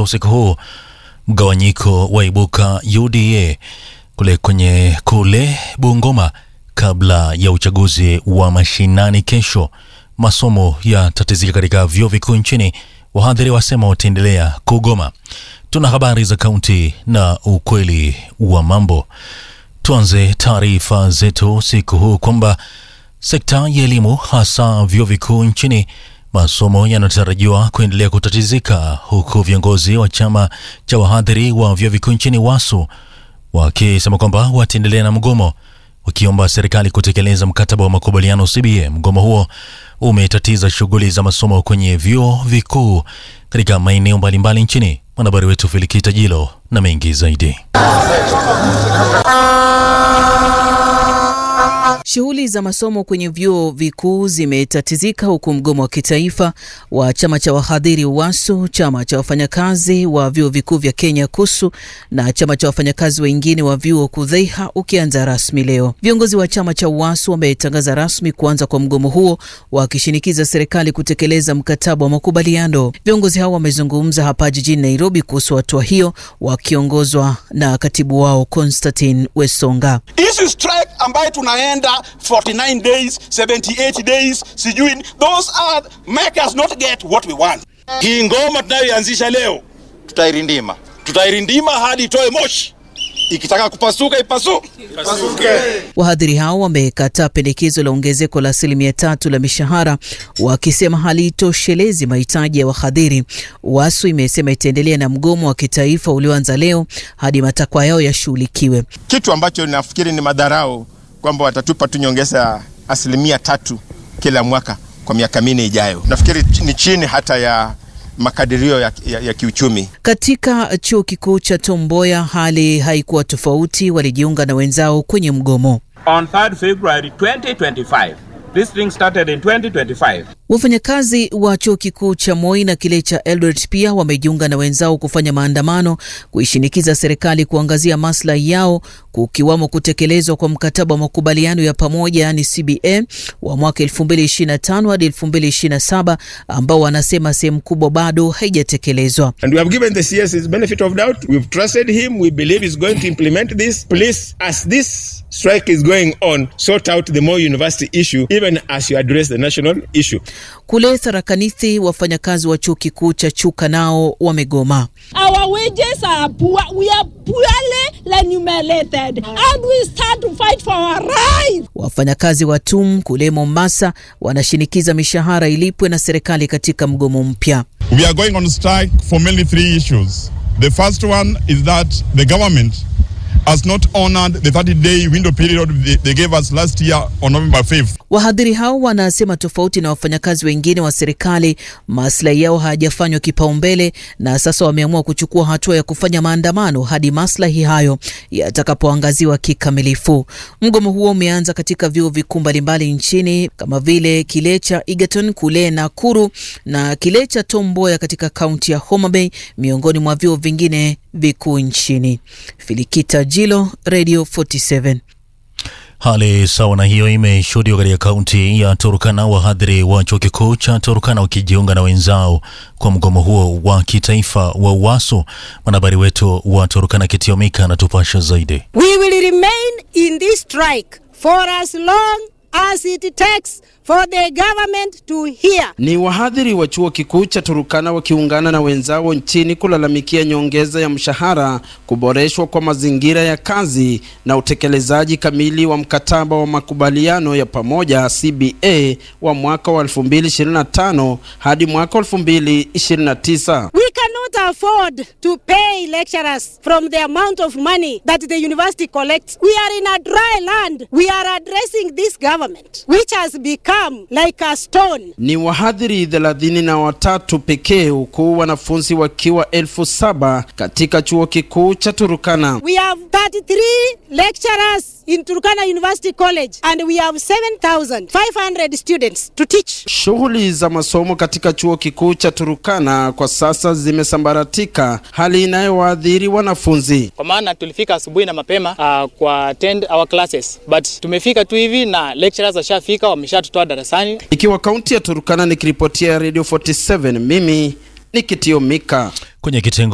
usiku huu, mgawanyiko waibuka UDA kule kwenye kule Bungoma kabla ya uchaguzi wa mashinani kesho. Masomo yatatizika katika vyuo vikuu nchini, wahadhiri wasema wataendelea kugoma. Tuna habari za kaunti na ukweli wa mambo. Tuanze taarifa zetu siku huu kwamba sekta ya elimu hasa vyuo vikuu nchini masomo yanatarajiwa kuendelea kutatizika huku viongozi wa chama cha wahadhiri wa vyuo vikuu nchini WASU wakisema kwamba wataendelea na mgomo wakiomba serikali kutekeleza mkataba wa makubaliano CBA. Mgomo huo umetatiza shughuli za masomo kwenye vyuo vikuu katika maeneo mbalimbali nchini. Mwanahabari wetu Filikita Jilo na mengi zaidi. Shughuli za masomo kwenye vyuo vikuu zimetatizika huku mgomo wa kitaifa wa chama cha wahadhiri WASU, chama cha wafanyakazi wa vyuo vikuu vya Kenya KUSU na chama cha wafanyakazi wengine wa vyuo KUDHEIHA ukianza rasmi leo. Viongozi wa chama cha WASU wametangaza rasmi kuanza kwa mgomo huo, wakishinikiza serikali kutekeleza mkataba wa makubaliano. Viongozi hao wamezungumza hapa jijini Nairobi kuhusu hatua hiyo, wakiongozwa na katibu wao Constantine Wesonga. Hizi strike ambayo tunaenda 49 days 78 days sijui those are make us not get what we want. Hii ngoma tunayoanzisha leo tutairindima, tutairindima hadi itoe moshi. Ikitaka kupasuka ipasuke, ipasuke. Wahadhiri hao wamekataa pendekezo la ongezeko la asilimia tatu la mishahara wakisema halitoshelezi mahitaji ya wahadhiri. WASU imesema itaendelea na mgomo wa kitaifa ulioanza leo hadi matakwa yao yashughulikiwe. Kitu ambacho nafikiri ni madharau kwamba watatupa tu nyongeza asilimia tatu kila mwaka kwa miaka minne ijayo. Nafikiri ni chini hata ya makadirio ya, ya, ya kiuchumi. Katika chuo kikuu cha Tom Mboya hali haikuwa tofauti, walijiunga na wenzao kwenye mgomo. On 3rd February 2025, this thing started in 2025. Wafanyakazi wa chuo kikuu cha Moi na kile cha Eldoret pia wamejiunga na wenzao kufanya maandamano kuishinikiza serikali kuangazia maslahi yao, kukiwamo kutekelezwa kwa mkataba wa makubaliano ya pamoja yani CBA wa mwaka 2025 hadi 2027 ambao wanasema sehemu kubwa bado haijatekelezwa. And we have given the CS's benefit of doubt. We've trusted him. We believe he's going to implement this. Please, as this strike is going on, sort out the Moi University issue even as you address the national issue. Kule Tharakanithi, wafanyakazi wa chuo kikuu cha Chuka nao wamegoma. Our wages are poor. We are poorly remunerated and we start to fight for our rights. Wafanyakazi wa TUM kule Mombasa wanashinikiza mishahara ilipwe na serikali katika mgomo mpya. We are going on strike for mainly three issues. The first one is that the government has not honored the 30-day window period they, they gave us last year on November 5th. Wahadhiri hao wanasema tofauti na wafanyakazi wengine wa serikali, maslahi yao hayajafanywa kipaumbele, na sasa wameamua kuchukua hatua ya kufanya maandamano hadi maslahi hayo yatakapoangaziwa kikamilifu. Mgomo huo umeanza katika vyuo vikuu mbalimbali nchini kama vile kile cha Egerton kule Nakuru na kile cha Tom Mboya katika kaunti ya Homa Bay, miongoni mwa vyuo vingine vikuu nchini. Filikita Jilo, Radio 47. Hali sawa na hiyo imeshuhudiwa katika kaunti ya Turkana, wahadhiri wa chuo kikuu cha Turkana wakijiunga na wenzao kwa mgomo huo wa kitaifa wa WASU. Mwanahabari wetu wa Turkana Kitiomika anatupasha zaidi. We will remain in this strike for as long as it takes for the government to hear. Ni wahadhiri wa chuo kikuu cha Turukana wakiungana na wenzao nchini kulalamikia nyongeza ya mshahara, kuboreshwa kwa mazingira ya kazi na utekelezaji kamili wa mkataba wa makubaliano ya pamoja CBA wa mwaka wa 2025 hadi mwaka 2029. We cannot afford to pay lecturers from the amount of money that the university collects. We are in a dry land. We are addressing this government which has become like a stone. Ni wahadhiri thelathini na watatu pekee huku wanafunzi wakiwa elfu saba katika chuo kikuu cha Turukana. We have 33 lecturers in Turkana University College and we have 7,500 students to teach. Shughuli za masomo katika chuo kikuu cha Turukana kwa sasa zimesambaratika, hali inayowaadhiri wanafunzi. Kwa maana tulifika asubuhi na mapema uh, kwa attend our classes but tumefika tu hivi na lecturers washafika wameshatutoa darasani. Ikiwa kaunti ya Turukana, nikiripotia Radio 47 mimi ni Kitio Mika kwenye kitengo